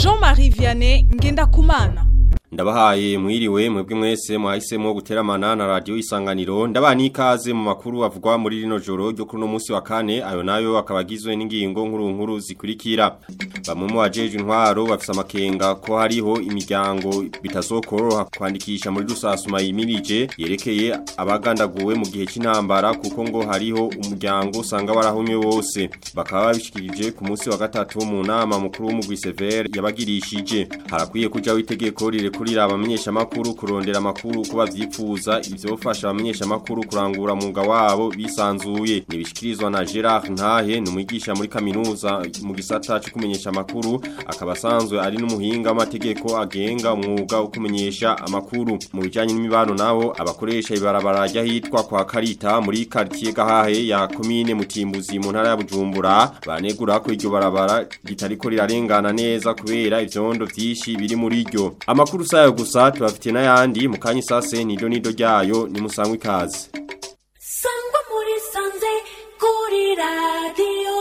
Jean-Marie Vianney Ngendakumana Ndabahaye mwiriwe mwebwe mwese mwahisemo guteramana na radio isanganiro ndabani ikaze mu makuru avugwa muri rino joro ryo kuri no munsi wa kane ayo nayo akabagizwe n'ingingo nkuru nkuru zikurikira bamwe mu bajeje intwaro bafise amakenga ko hariho imiryango bitazokoroha kwandikisha muri rusasuma yimirije yerekeye abagandaguwe mu gihe cy'intambara kuko ngo hariho umuryango usanga warahumye wose bakaba babishikirije ku munsi wa gatatu mu nama mukuru w'umugwi Sever yabagirishije harakwiye kuja witegeko rire kurira abamenyesha makuru kurondera makuru kuba vyipfuza ivyofasha abamenyesha makuru kurangura munga wabo bisanzuye nibishikirizwa na Gerard Ntahe numwigisha muri kaminuza mu gisata cyo kumenyesha makuru akaba asanzwe ari n'umuhinga w'amategeko agenga umwuga wo kumenyesha amakuru mu bijanye n'imibano naho abakoresha ibarabara rya hitwa kwa Karita muri quartier Gahahe ya commune Mutimbuzi mu ntara ya Bujumbura banegura ko iryo barabara ritariko rirarengana neza kubera ivyondo vyinshi biri muri ryo amakuru sayo gusa tubafite n'ayandi mu kanya isase nido nido ryayo ni musangwa ikaze sangwa muri sanze kuri radiyo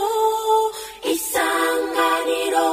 isanganiro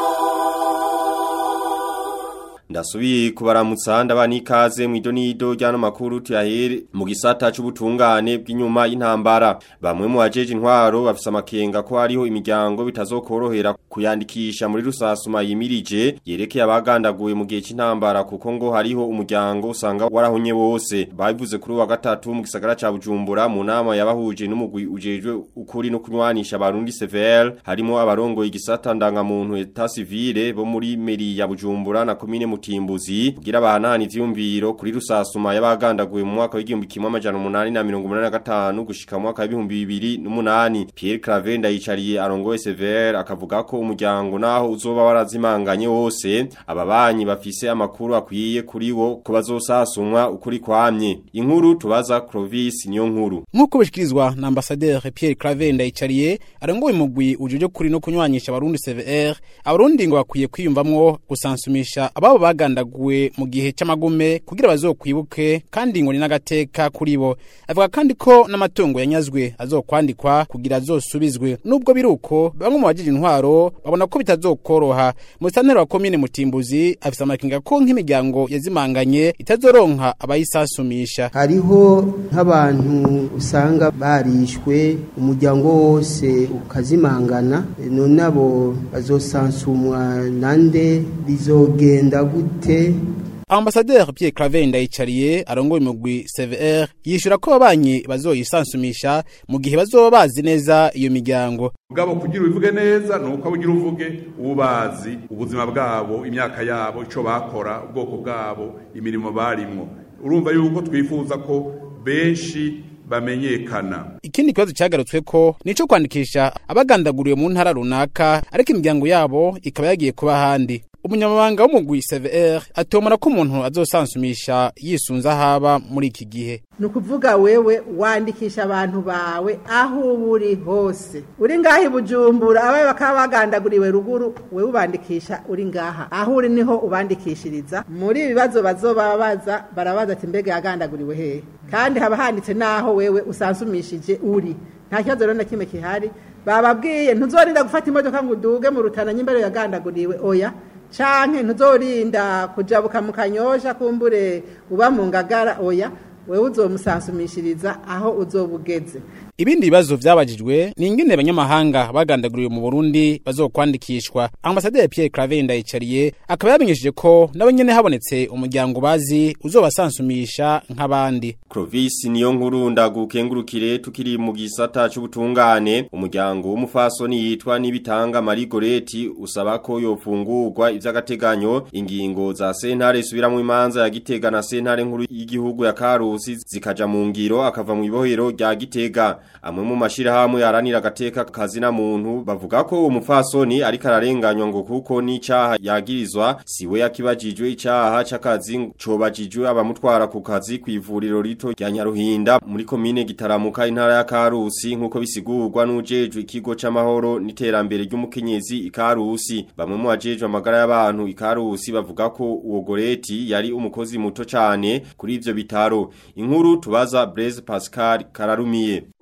Ndasubiye kubaramutsa ndabani ikaze mu idonido ryano makuru tuyahere mu gisata c'ubutungane bw'inyuma y'intambara bamwe mu bajeje intwaro bafise amakenga ko hariho imiryango bitazokorohera kuyandikisha muri rusasuma yimirije yerekeye abagandaguye mu gihe c'intambara kuko ngo hariho umuryango usanga warahonye wose babivuze kuri wa gatatu mu gisagara ca Bujumbura mu nama yabahuje n'umugwi ujejwe ukuri no kunywanisha abarundi CVL harimo abarongoye igisata ndangamuntu eta civile bo muri meri ya Bujumbura na komine mutimbuzi kugira bahanahana ivyumviro kuri rusasuma y'abagandaguye mu mwaka w'igihumbi kimwe amajana umunani na mirongo umunani na gatanu gushika mu mwaka w'ibihumbi bibiri n'umunani Pierre Claver ndayicariye arongoye Sever akavuga ko umuryango naho uzoba warazimanganye wose ababanyi bafise amakuru akwiye kuri wo ko bazosasumwa ukuri kwamye inkuru tubaza Clovis niyo nkuru nk'uko bishikirizwa na ambasaderi Pierre Claver ndayicariye arongoye umugwi ujuje kuri no kunywanisha abarundi CVR abarundi ngo bakwiye kwiyumvamwo gusansumisha ababo bagandaguwe mu gihe c'amagume kugira bazokwibuke kandi ngo ni n'agateka kuri bo avuga kandi ko n'amatungo yanyazwe azokwandikwa kugira azosubizwe nubwo biruko bamwe mu bajije intwaro babona ko bitazokoroha mu santero wa komine mutimbuzi afise amakinga ko nk'imiryango yazimanganye itazoronka abayisasumisha hariho nk'abantu usanga barishwe umuryango wose ukazimangana none abo bazosansumwa nande bizogenda gute Ambasaderi Pierre Claver ndayicariye arongoye umugwi CVR yishura ko abanye bazoyisansumisha mu gihe bazoba bazi neza iyo miryango bwabo kugira ubivuge neza nuko ugira uvuge ubazi ubuzima bwabo imyaka yabo ico bakora ubwoko bwabo imirimo barimwo urumva yuko twifuza ko benshi bamenyekana ikindi kibazo cyagarutswe ko nico kwandikisha abagandaguriwe mu ntara runaka ariko imiryango yabo ikaba yagiye kuba handi umunyamabanga w'umugwi CVR atomora ko umuntu azosansumisha yisunza haba muri iki gihe ni ukuvuga wewe wandikisha abantu bawe aho uba uri hose uri ngaha i bujumbura abawe bakaba bagandaguriwe ruguru wewe ubandikisha uri ngaha aho uri niho ubandikishiriza muri ibi bibazo bazoba baza barabaza ati mbega yagandaguriwe hehe kandi haba handitse n'aho wewe usansumishije uri nta kibazo rero na kimwe kihari bababwiye ntuzorinda gufata imodoka ngo uduge mu rutana ny'imbere yagandaguriwe oya canke ntuzorinda kujabuka mu kanyosha kumbure uba mu ngagara oya wewe uzomusansumishiriza aho uzobugeze ibindi bibazo vyabajijwe ni ingene abanyamahanga bagandaguriwe mu Burundi bazokwandikishwa ambasaderi Pierre Claver ndayicariye akaba yamenyesheje ko nabo nyene habonetse umuryango bazi uzobasansumisha nk'abandi Clovis niyo nkuru ndagukengurukire tukiri mu gisata c'ubutungane umuryango w'umufasoni yitwa nibitanga Marie Goreti usaba ko yofungurwa ivy'agateganyo ingingo za sentare subira mu imanza ya Gitega na sentare nkuru y'igihugu ya Karusi zikaja mu ngiro akava mu ibohero rya Gitega amwe mu mashirahamwe yaranira agateka kazina muntu bavuga ko uwo mufasoni ariko ararenganywa ngo kuko n'icaha yagirizwa siwe yakibajijwe icaha c'akazi cobajijwe abamutwara ku kazi kw'ivuriro rito rya Nyaruhinda muri komine Gitaramuka intara ya Karusi nkuko bisigurwa n'ujejwe ikigo c'amahoro n'iterambere ry'umukenyezi ikarusi bamwe mu bajejwe amagara y'abantu ikarusi bavuga ko uwo goreti yari umukozi muto cane kuri ivyo bitaro inkuru tubaza Blaise Pascal Kararumiye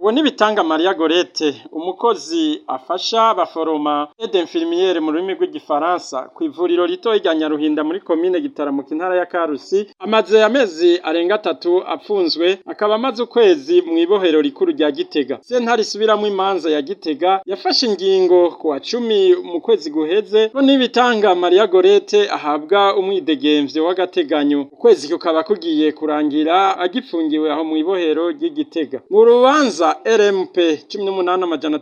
uwo nibitanga Maria Gorete umukozi afasha abaforoma aide infirmiere mu rurimi rw'igifaransa ku ivuriro rito rya Nyaruhinda muri komine Gitaramuka intara ya Karusi amaze amezi arenga atatu apfunzwe akaba amaze ukwezi mu ibohero rikuru rya Gitega sentare isubiramo imanza ya Gitega yafashe ingingo ku wa cumi mu kwezi guheze ko nibitanga Maria Gorete ahabwa umwidegemvyo w'agateganyo ukwezi kukaba kugiye kurangira agipfungiwe aho mu ibohero ry'Igitega mu rubanza RMP 18 amajana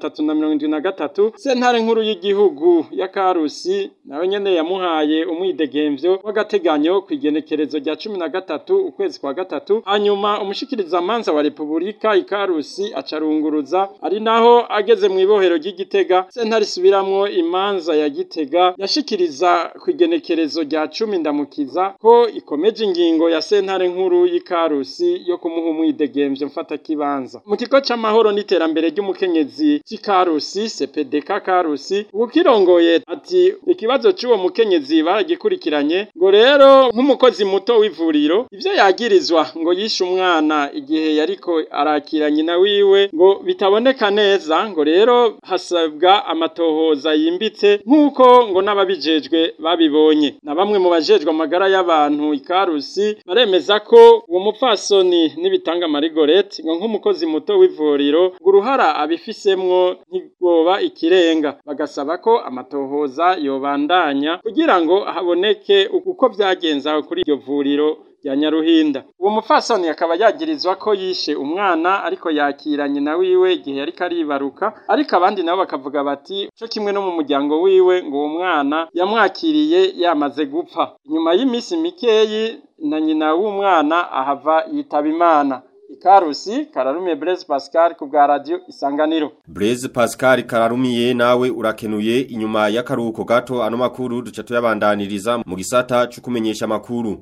373 sentare nkuru y'igihugu ya Karusi nawe nyene yamuhaye umwidegemvyo w'agateganyo kwigenekerezo rya 13 ukwezi kwa gatatu hanyuma umushikiriza manza wa Republika ikarusi acarunguruza ari naho ageze mu ibohero ry'Igitega sentare isubiramwo imanza ya Gitega yashikiriza kwigenekerezo rya 10 ndamukiza ko ikomeje ingingo ya sentare nkuru y'Ikarusi yo kumuha umwidegemvyo mfata kibanza mu kigo c'amahoro n'iterambere ry'umukenyezi c'Ikarusi CPDK Karusi ukirongoye ati ikibazo c'uwo mukenyezi baragikurikiranye ngo rero nk'umukozi muto w'ivuriro ivyo yagirizwa ngo yishe umwana igihe yariko arakira nyina wiwe ngo bitaboneka neza ngo rero hasabwa amatohoza yimbitse nk'uko ngo n'ababijejwe babibonye na bamwe mu bajejwe amagara y'abantu ikarusi baremeza ko uwo mupfasoni n'ibitanga Marigorete ngo nk'umukozi muto w'ivuriro ngo uruhara abifisemwo ntigoba ikirenga bagasaba ko amatohoza yobandanya kugira ngo haboneke uko vyagenze aho kuri iryo vuriro ya Nyaruhinda uwo mupfasoni akaba yagirizwa ko yishe umwana ariko yakira nyina wiwe igihe yariko aribaruka ariko abandi nabo bakavuga bati co kimwe no mu muryango wiwe ngo uwo mwana yamwakiriye yamaze gupfa inyuma y'iminsi mikeyi na nyina w'umwana ahava yitaba imana Ikarusi Kararume Blaise Pascal ku bwa radio Isanganiro Blaise Pascal Kararumiye nawe urakenuye inyuma y'akaruhuko gato ano makuru duca tuyabandaniriza mu gisata cyo kumenyesha makuru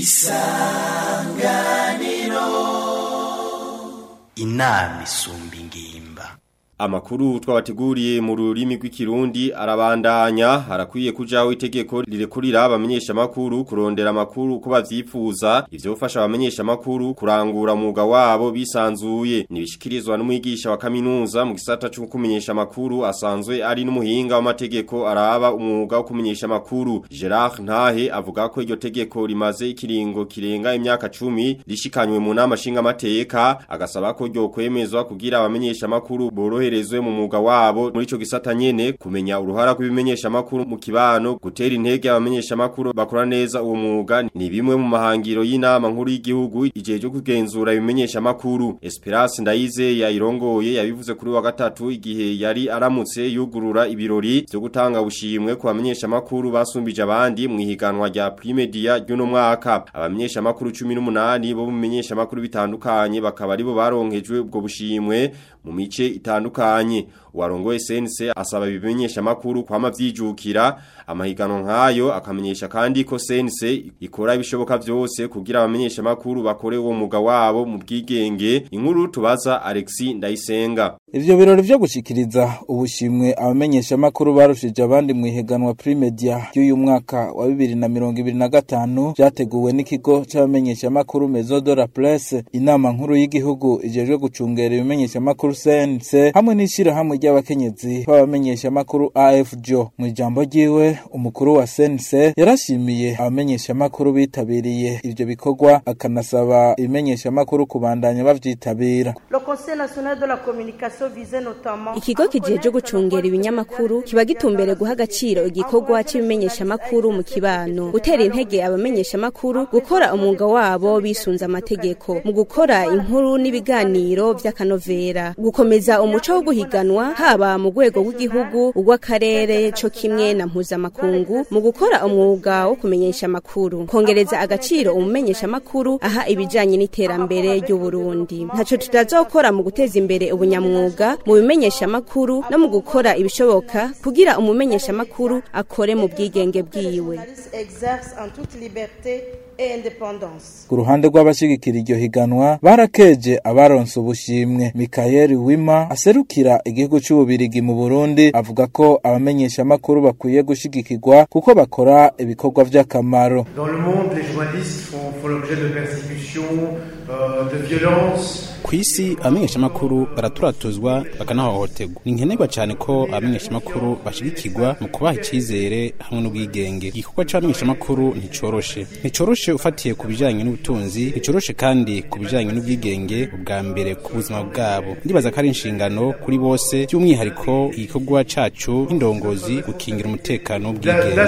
Isanganiro Inami isumba ingimba Amakuru twabateguriye mu rurimi rw'ikirundi arabandanya harakwiye kujaho itegeko rirekurira abamenyesha makuru kurondera makuru ko bavyifuza ivyo bifasha abamenyesha makuru kurangura umwuga wabo bisanzuye nibishikirizwa n'umwigisha wa kaminuza mu gisata cyo kumenyesha makuru asanzwe ari n'umuhinga w'amategeko araba umwuga wo kumenyesha makuru Gerard Ntahe avuga ko iryo tegeko rimaze ikiringo kirenga imyaka 10 rishikanywe mu nama shinga mateka agasaba ko ryo kwemezwa kugira abamenyesha makuru borohe boroherezwe mu mwuga wabo muri ico gisata nyene kumenya uruhara rw'ibimenyesha makuru mu kibano gutera intege abamenyesha makuru bakora neza uwo mwuga ni bimwe mu mahangiro y'inama nkuru y'igihugu igihe cyo kugenzura ibimenyesha makuru Esperance Ndayize yayirongoye yabivuze kuri wa gatatu igihe yari aramutse yugurura ibirori byo gutanga ubushimwe ku bamenyesha makuru basumbije abandi mu ihiganwa rya Primedia ry'uno mwaka abamenyesha makuru 18 bo mu bimenyesha makuru bitandukanye bakaba aribo baronkejwe ubwo bushimwe mu mice itandukanye warongoye sense asaba ibimenyesha makuru kwama vyijukira amahiganwa nkayo akamenyesha kandi ko sense ikora ibishoboka vyose kugira abamenyesha makuru bakore uwo muga wabo mu bwigenge inkuru tubaza Alexi Ndayisenga Ivyo birori vyo gushikiriza ubushimwe abamenyesha makuru barushije abandi mu ihiganwa Primedia y'uyu mwaka wa 2025 vyateguwe n'ikigo c'abamenyesha makuru Maison de la Presse inama nkuru y'igihugu ijejwe gucungera ibimenyesha makuru CNC hamwe n'ishira hamwe ry'abakenyezi b'abamenyesha makuru AFJO mu ijambo ryiwe umukuru wa CNC yarashimiye abamenyesha makuru bitabiriye ivyo bikorwa akanasaba ibimenyesha makuru kubandanya bavyitabira Le Conseil national de la communication visait notamment Ikigo kijeje gucungera ibinyamakuru kiba gitumbere guha agaciro igikorwa cy'ibimenyesha makuru mu kibano gutera intege abamenyesha makuru gukora umwuga wabo bisunza amategeko mu gukora inkuru n'ibiganiro vy'akanovera gukomeza umuco wo guhiganwa haba mu rwego rw'igihugu urw'akarere co kimwe na mpuzamakungu mu gukora umwuga wo kumenyesha amakuru kongereza agaciro umumenyesha amakuru aha ibijanye n'iterambere ry'uburundi ntaco tutazokora mu guteza imbere ubunyamwuga mu bimenyesha amakuru no mu gukora ibishoboka kugira umumenyesha amakuru akore mu bwigenge bwiwe exerce en toute liberté et indépendance. ku ruhande rw'abashigikira iryo higanwa barakeje abaronse ubushimwe Michael Wima aserukira igihugu c'ububirigi mu Burundi avuga ko abamenyesha makuru bakwiye gushigikirwa kuko bakora ibikorwa vy'akamaro Dans le monde, les journalistes font, font l'objet de persécutions, ku isi abamenyeshamakuru baraturatuzwa bakanahohoterwa ni nkenerwa cyane ko abamenyeshamakuru bashigikirwa mu kubaha icyizere hamwe n'ubwigenge igikorwa c'abamenyeshamakuru nticoroshe nticoroshe ufatiye ku bijanye n'ubutunzi nticoroshe kandi ku bijanye n'ubwigenge ubwa mbere ku buzima bwabo ndibaza ko ari inshingano kuri bose by'umwihariko igikorwa cacu nk'indongozi gukingira umutekano w'ubwigenge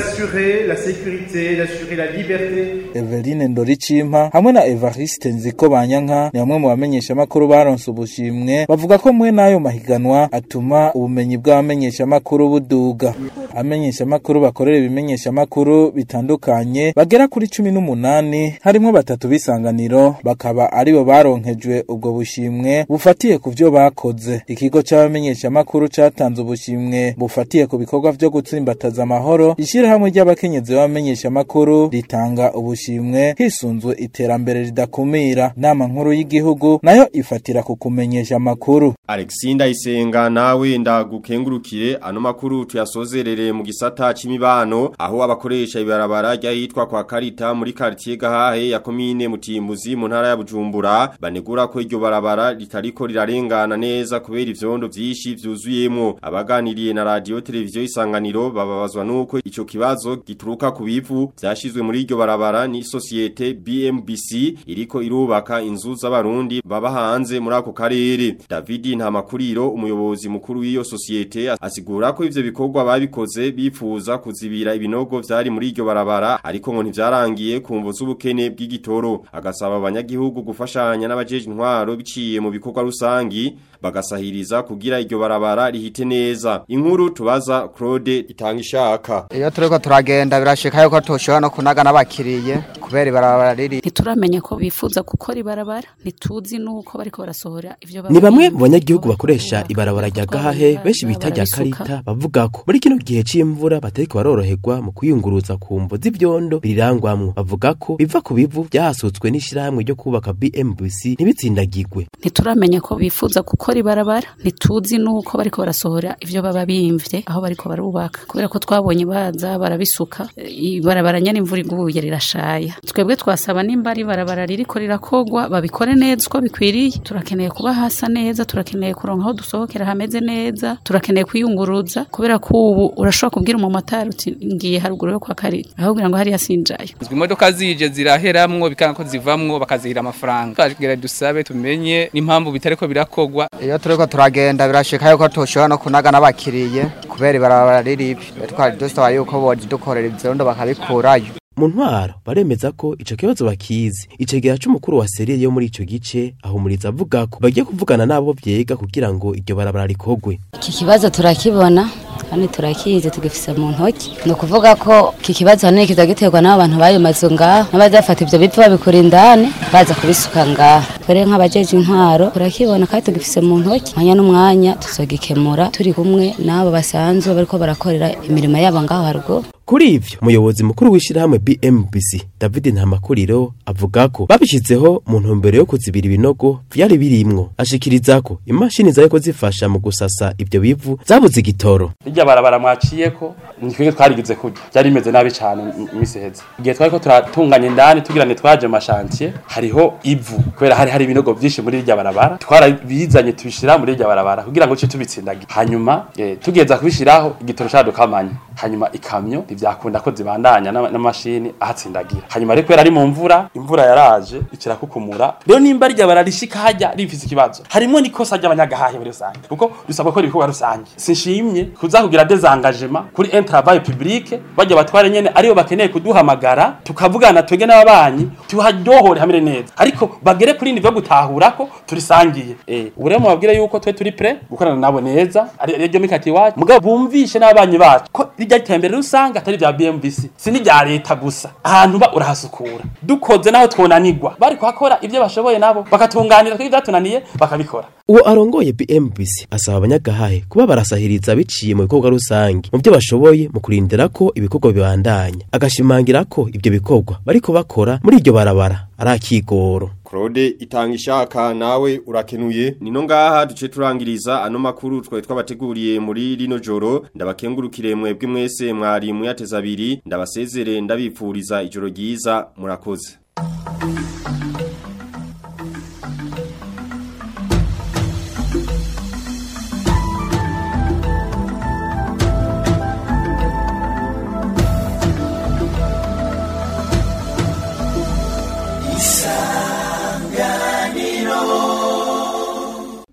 Eveline Ndoricimpa hamwe na Evariste Nziko Banyanka ni bamwe mu bamenyesha makuru baronse ubushimwe bavuga ko mwe nayo mahiganwa atuma ubumenyi bw'abamenyesha makuru buduga amenyesha makuru bakorera ibimenyesha makuru bitandukanye bagera kuri cumi n'umunani harimwo batatu bisanganiro bakaba aribo baronkejwe ubwo bushimwe bufatiye ku vyo bakoze ikigo c'abamenyesha makuru catanze ubushimwe bufatiye ku bikorwa vyo gutsimbataza amahoro ishirahamwe ry'abakenyezi b'abamenyesha makuru ritanga ubushimwe hisunzwe iterambere ridakumira nama nkuru y'igihugu nayo ifatira ku kumenyesha amakuru Alexinda Isenga nawe ndagukengurukire ano makuru tuyasozerere mu gisata c'imibano aho abakoresha ibarabara ryahitwa kwa Karita muri quartier Gahahe ya commune Mutimbuzi mu ntara ya Bujumbura banegura ko iryo barabara ritariko rirarengana neza kubera ivyondo vyishi vyuzuyemo abaganiriye na radio televiziyo isanganiro bababazwa nuko ico kibazo gituruka ku bivu vyashizwe muri iryo barabara ni societe BMBC iriko irubaka inzu z'abarundi baba hanze muri ako karere David Ntamakuriro umuyobozi mukuru w'iyo societe asigura ko ivyo bikorwa babikoze bifuza kuzibira ibinogo vyari muri iryo barabara ariko ngo ntivyarangiye kumvo z'ubukene bw'igitoro agasaba abanyagihugu gufashanya n'abajeje intwaro biciye mu bikorwa rusangi bagasahiriza kugira iryo barabara rihite neza inkuru tubaza Claude itanga ishaka iyo turiko turagenda birashika yuko tushobora no kunaga n'abakiriye kubera ibarabara riri ntituramenya ko bifuza gukora ibarabara ntituzi nuko bariko barasohora ivyo ni bamwe mu banyagihugu bakoresha ibarabara rya gahahe benshi bita rya karita bavuga ko muri kino gihe c'imvura batariko baroroherwa mu kwiyunguruza ku mvo z'ivyondo birirangwamwo bavuga ko biva ku bivu vyahasutswe n'ishirahamwe ryo kubaka BMBC ntibitsindagirwe ntituramenya ko bifuza gukora ibarabara ntituzi nuko bariko barasohora ivyo baba bimvye aho bariko barubaka kubera ko twabonye baza barabisuka ibarabara nyene imvura iguye rirashaya twebwe twasaba nimba ari ibarabara ririko rirakogwa babikore neza uko bikwiriye turakeneye kuba hasa neza turakeneye kuronka aho dusohokera hameze neza turakeneye kwiyunguruza kubera ko ubu urashobora kubwira umumotari uti ngiye haruguru yo kwa karita aho kugira ngo hariya sinjayo imodoka zije ziraheramwo bikanga ko zivamwo bakazihira amafaranga twagira dusabe tumenye n'impamvu bitariko birakogwa iyo turiko turagenda birashika yuko tushobora no kunaga n'abakiriye kubera ibarabara riribi twari dusaba yuko bodukorera ivyondo bakabikurayo mu ntwaro baremeza ko ico kibazo bakizi icegera c'umukuru wa serire yo muri ico gice ahumuriza avuga ko bagiye kuvugana nabo vyega kugira ngo iryo barabara rikogwe iki kibazo turakibona kandi turakizi tugifise mu ntoki ni ukuvuga ko iki kibazo hanini kiza giterwa n'abo bantu bayo mazu ngaho n'abazafata ivyo bivu babikura indani baza kubisuka ngaho twere nk'abajeje intwaro turakibona kandi tugifise mu ntoki mwanya n'umwanya tuzogikemura turi kumwe n'abo basanzwe bariko barakorera imirimo yabo ngaho haruguru kuri ivyo umuyobozi mukuru w'ishirahamwe BMBC David Ntamakuriro avuga ko babishizeho mu ntumbero yo kuzibira ibinogo vyari birimwo ashikiriza ko imashini zariko zifasha mu gusasa ivyo bivu zabuze igitoro rirya barabara mwaciyeko nitwege twarigize kurya byari bimeze nabi cyane iminsi iheze igihe twariko turatunganya indani tugira ni twaje mu mashantiye hariho ivu kubera hari hari ibinogo vyinshi muri rirya barabara twarabizanye tubishira muri rirya barabara kugira ngo ce tubitsindagira hanyuma eh, tugeza kubishiraho igitoro cadukamanye hanyuma ikamyo ntivyakunda ko zibandanya n'amashini ahatsindagira hanyuma rero kubera ari mu mvura imvura yaraje ikirakukumura rero nimba rirya bararishika hajya rifise ikibazo harimo nikosa ry'abanyagahahe muri rusange kuko dusabwa ko ibikorwa rusange sinshimye kuza kugira desengagement kuri un travail public bajya batware nyene ariyo bakeneye kuduhamagara tukavugana twege n'ababanyi tuharyohore hamere neza ariko bagere kuri nivo gutahura ko turisangiye eh ubu rero mubabwire yuko twe turi pre gukorana nabo neza ari ryo mikati wacu mugabo bumvishe n'ababanyi bacu ko rijya itembere rusange atari vya BMBC si n'irya leta gusa ahantu ba urahasukura dukoze naho twonanirwa bari kuhakora ibyo bashoboye nabo bakatunganira ko ibyatunaniye bakabikora uwo arongoye BMBC asaba abanyagahahe kuba barasahiriza biciye mu bikorwa rusange mu byo bashoboye mu kurindira ko ibikorwa bibandanya agashimangira ko ibyo bikorwa bariko bakora muri iryo barabara ari akigoro Claude itanga ishaka nawe urakenuye nino ngaha duce turangiriza ano makuru twaye twabateguriye muri rino joro ndabakengurukire mwebwe mwese mwari muyateza abiri ndabasezere ndabipfuriza ijoro ryiza murakoze